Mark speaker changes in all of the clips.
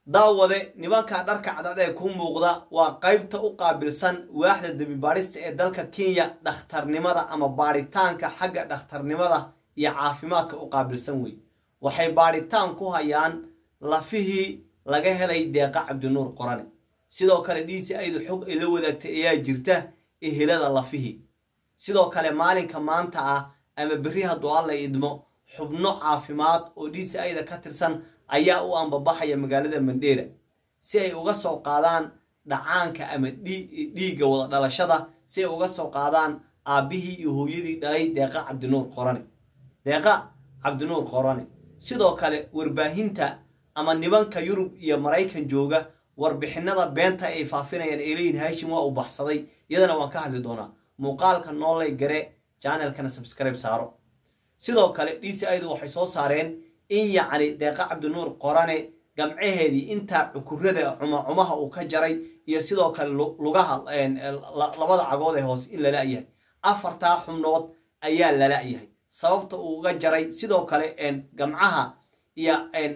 Speaker 1: daawade nimanka dharka cadcad ee ku muuqda waa qaybta u qaabilsan waaxda dembibaadhista ee dalka kenya dhakhtarnimada ama baadhitaanka xagga dhakhtarnimada iyo caafimaadka u qaabilsan wey waxay baadhitaan ku hayaan lafihii laga helay deeqa cabdinuur qorane sidoo kale dhiisi aydu xog ay la wadaagtay ayaa jirta ehelada lafihii sidoo kale maalinka maanta ah ama berri hadduu alla idmo xubno caafimaad oo dhiisi ayda ka tirsan ayaa u ambabaxaya magaalada mandheera si ay uga soo qaadaan dhacaanka ama dhiigga wada dhalashada si ay uga soo qaadaan aabbihii iyo hooyadii dhalay deeqa cabdinuur qorane deeqa cabdinuur qorane sidoo kale warbaahinta ama nibanka yurub iyo maraykan jooga warbixinada beenta ay faafinayaan ay leeyihin hashim waa uu baxsaday iyadana waan ka hadli doonaa muuqaalka noolay gare janalkana subscribe saaro sidoo kale dhiisi aydu waxay soo saareen in yacni deeqa cabdinuur qorane gamcaheedii intaa cukurada cumacumaha uu ka jaray iyo sidoo kale lugaha labada cagood ee hoose in lala-yahay afartaa xubnood ayaa lala-yahay sababta uu uga jaray sidoo kale gamcaha iyo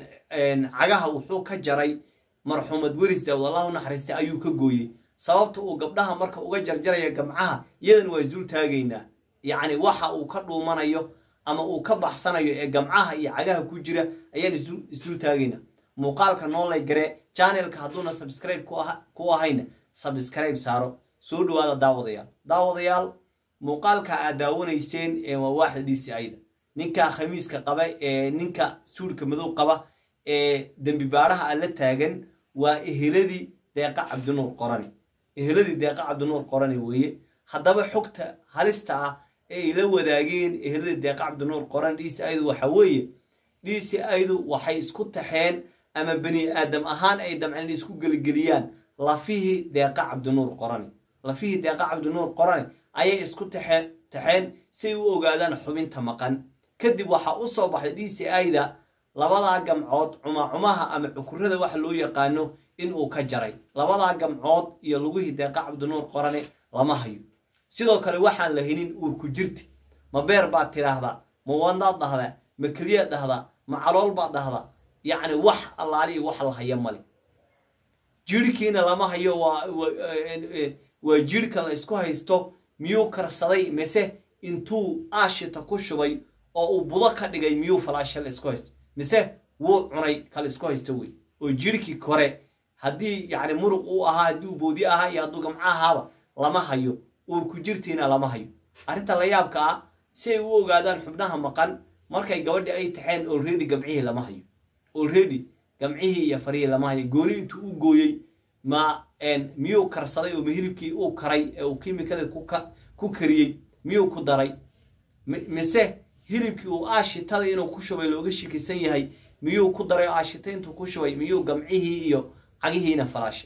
Speaker 1: cagaha wuxuu ka jaray marxuumad weris daawud allah u naxariistay ayuu ka gooyey sababta uu gabdhaha marka uga jarjaraya gamcaha iyadan waa isdul taagaynaa yacni waxa uu ka dhuumanayo ama uu ka baxsanayo ee gamcaha iyo cagaha ku jira ayaan isdul taagaynaa muuqaalka noolay gare janelka hadduuna subscribe ku ahayna subscribe saaro soo dhawaada daawadayaal daawadayaal muuqaalka aad daawanayseen ee waa waaxda dhiisi ayda ninka khamiiska qaba ee ninka suudhka madow qaba ee dembi baadhaha alla taagan waa eheladii deeqa cabdinuur qorane eheladii deeqa cabdinuur qorane weeye haddaba xogta halista ah ee ay la wadaageen eheladii deeqa cabdinuur qorane dhiisi aydu waxa weeye dhiisi aydu waxay isku taxeen ama bani aadam ahaan ay damceen inay isku geligeliyaan lafihii deeqa cabdinuur qorane lafihii deeqa cabdinuur qorane ayay isku taxeen siay u ogaadaan xubinta maqan kadib waxaa u soo baxday dhiisi ayda labadaa gamcood cumacumaha ama cukurada waxa loo yaqaano inuu ka jaray labadaa gamcood iyo lugihii deeqa cabdinuur qorane lama hayo sidoo kale waxaan la helin uurku jirti ma beer baad tidhaahdaa ma wadnaad dhahdaa ma keliyaad dhahdaa ma calool baad dhahdaa yacni wax allaali iyo wax la haya male jiirhkiina lama hayo waa jiirhka la isku haysto miyuu karsaday mise intuu aashita ku shubay oo uu budo ka dhigay miyuu falaasha la isku haysto mise wuu cunay kala isku haysto wey oo jiirhkii kore haddii yacni muruq uu ahaa haddii uu boodi ahaa iyo hadduu gamco ahaaba lama hayo uurku jirtiina lama hayo arrinta la yaabka ah si ay u ogaadaan xubnaha maqan markay gabadhi ay taxeen olredy gamcihii lama hayo olredy gamcihii iyo farihii lama hayo gooni intuu u gooyey ma miyuu karsaday oo mahilibkii uu karay ee uu kimikada ku kariyey miyuu ku daray mise hilibkii uu aashitada inuu ku shubay looga shikisan yahay miyuu ku daray oo aashita intuu ku shubay miyuu gamcihii iyo cagihiina falaashay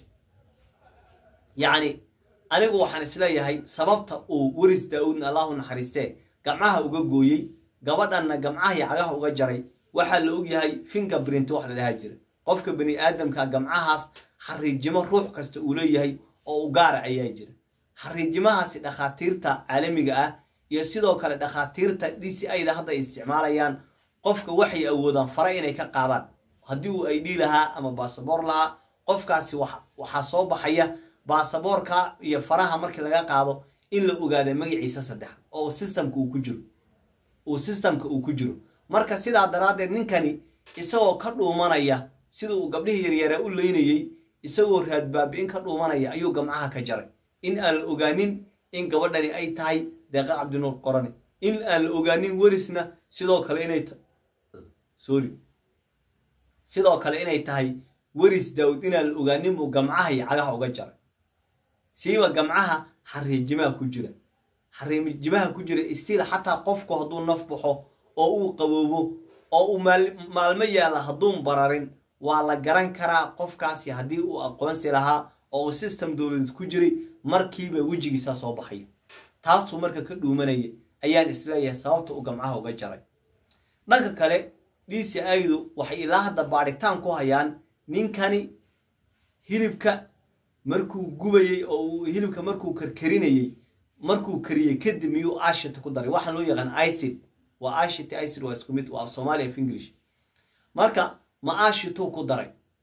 Speaker 1: yacni anigu waxaan isleeyahay sababta uu weris daa-uudna allahu naxariistee gamcaha uga gooyey gabadhanna gamcaha iyo cagaha uga jaray waxaa la ogyahay finger brint wax la dhahaa jira qofka bani aadamka gamcahaas xariijimo ruux kasta uu leeyahay oo u gaara ayaa jira xariijimahaasi dhakhaatiirta caalamiga ah iyo sidoo kale dhakhaatiirta d c ayda hadda ay isticmaalayaan qofka waxay awoodaan fara inay ka qaadaan haddii uu id lahaa ama baasaboor lahaa qofkaasi waxaa soo baxaya baasaboorka iyo faraha markii laga qaado in la ogaada magaciisa saddex oo systemka uu ku jiro uu systemka uu ku jiro marka sidaa daraaddeed ninkani isagoo ka dhuumanaya sida uu gabdhihii yaryara u leynayey isagoo raadbaabi-in ka dhuumanaya ayuu gamcaha ka jaray in aan la ogaanin in gabadhani ay tahay deeqa cabdinuur qorane in aan la ogaanin werisna sidoo kale inay sorry sidoo kale inay tahay weris daawud inaan la ogaanin buu gamcaha iyo cagaha uga jaray siiba gamcaha xariijimaha ku jira xariijimaha ku jira stiil xataa qofku hadduu naf baxo oo uu qaboobo oo uu maalmo yaalla hadduun bararin waa la garan karaa qofkaasi haddii uu aqoonsi lahaa oo uu system dowladeed ku jiray markiiba wejigiisa soo baxayo taasuu marka ka dhuumanaya ayaan isleeyahay sababta uu gamcaha uga jaray dhanka kale dhiisi aydu waxay ilaa hadda baadhitaan ku hayaan ninkani hilibka markuu gubayey oo uu hilibka markuu karkarinayey markuu kariyey kadib miyuu ashita ku daray waxaan loo yaqaan icid waa ashita icid waa isku mid waa soomaali af english marka ma ashituu ku daray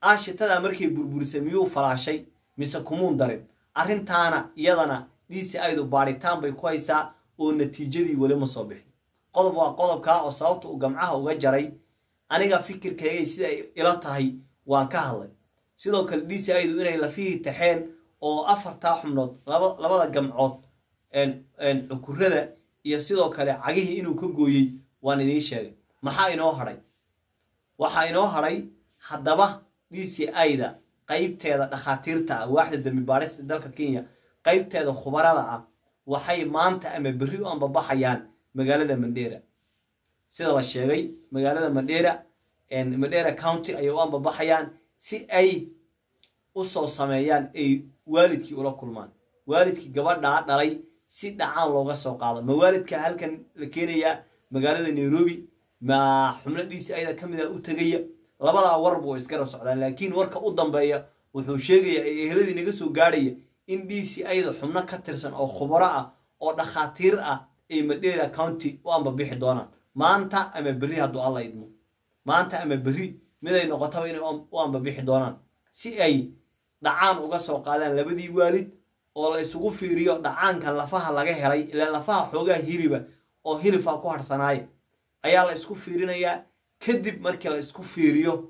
Speaker 1: aashitadaa markay burburisay miyuu falaashay mise kumuun darin arrintaana iyadana d c idu baadhitaan bay ku haysaa oo natiijadii weli ma soo bixin qodob waa qodobkaa oo sababta uu gamcaha uga jaray aniga fikirkaygay sida ay ila tahay waan ka hadlay sidoo kale d c idu inay lafihii taxeen oo afartaa xubnood labada gamcood cukurada iyo sidoo kale cagihii inuu ka gooyey waan idiin sheegay maxaa inoo hadhay waxaa inoo hadhay haddaba d c ida qaybteeda dhakhaatiirta ah waaxda dembi baadhista dalka kenya qaybteeda khubarada ah waxay maanta ama berri u ambabaxayaan magaalada mandheera sida la sheegay magaalada mandheera mandheera county ayay u ambabaxayaan si ay u soo sameeyaan ay waalidkii ula kulmaan waalidkii gabadhaa dhalay si dhacaan looga soo qaado ma waalidka halkan la keenayaa magaalada nairobi ma xubno d c ida ka mid a u tegaya labadaa warba oo isgarab socdaan laakiin warka u dambeeya wuxuu sheegayaa ee eheladii naga soo gaadhaya in d c ida xubno ka tirsan oo khubaro ah oo dhakhaatiir ah ay madheera county u ambabixi doonaan maanta ama berri hadduu alla idmo maanta ama berri miday noqotaba inay u ambabixi doonaan si ay dhacaan uga soo qaadaan labadii waalid oo la isugu fiiriyo dhacaankan lafaha laga helay ilaan lafaha xoogaa hiliba oo hilifaa ku harhsanaaya ayaa la isku fiirinayaa kadib markii la isku fiiriyo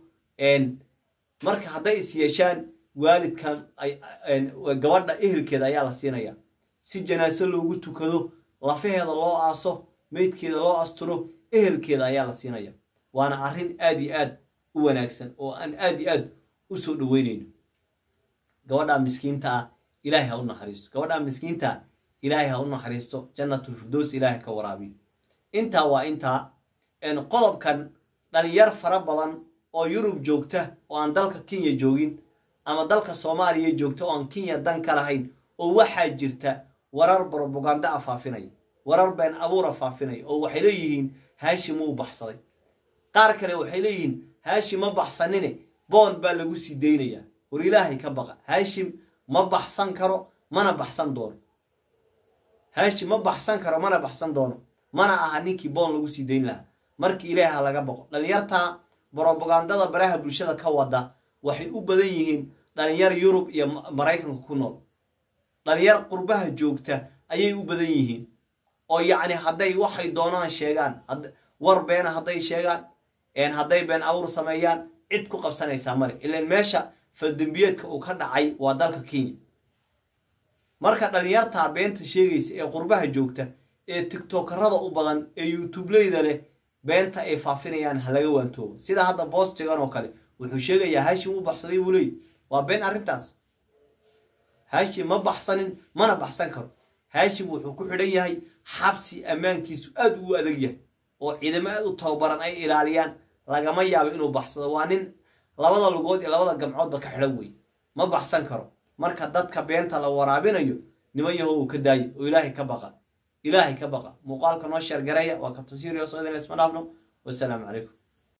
Speaker 1: marka hadday is yeeshaan waalidkan gabadha ehelkeeda ayaa la siinayaa si janaaso loogu tukado lafaheeda loo aaso meydkeeda loo asturo ehelkeeda ayaa la siinaya waana arrin aad iyo aad u wanaagsan oo aan aad iyo aad u soo dhoweynayno gabadhaa miskiinta ah ilaahay ha u naxariisto gabadhaa miskiinta ah ilaahay ha u naxariisto jannatulfirdows ilaahay ka waraabiyo intaa waa intaa qodobkan dhalinyar fara badan oo yurub joogta oo aan dalka kenya joogin ama dalka soomaaliya joogta oo aan kenya dan ka lahayn oo waxaa jirta warar brobagando a faafinaya warar been abuura faafinaya oo waxay leeyihiin haashim wuu baxsaday qaar kale waxay leeyihiin haashim ma baxsanine boond baa lagu sii daynayaa war ilaahay ka baqa haashim ma baxsan karo mana baxsan doono haashim ma baxsan karo mana baxsan doono mana aha ninkii boon lagu sii dayn lahaa markii ilaahay ha laga baqo dhalinyarta brobagandada baraha bulshada ka wada waxay u badan yihiin dhalinyar yurub iyo maraykanka ku nool dhalinyar qurbaha joogta ayay u badan yihiin oo yacni hadday waxay doonaan sheegaan war beena hadday sheegaan hadday been abuur sameeyaan cid ku qabsanaysaa male ilaan meesha faldembiyeedka uu ka dhacay waa dalka kenya marka dhalinyartaa beenta sheegaysa ee qurbaha joogta ee tiktokarada u badan ee youtubeleyda leh beenta ay faafinayaan ha laga waantoobo sida hadda boostigan oo kale wuxuu sheegayaa haashim u baxsaday buu leey waa been arrintaas haashim ma baxsanin mana baxsan karo haashim wuxuu ku xidhan yahay xabsi ammaankiisu aad uu adag yahay oo ciidamo aad u tababaran ay ilaaliyaan lagama yaabo inuu baxsado waa nin labada lugood iyo labada gamcoodba ka xidhan wey ma baxsan karo marka dadka beenta la waraabinayo niman yaho uu ka daayo oo ilaahay ka baqa ilaahay ka baqa muuqaalka noo sheergareeya waa ka tasiiriyo soo idin isma dhaafno wasalaamu calaykum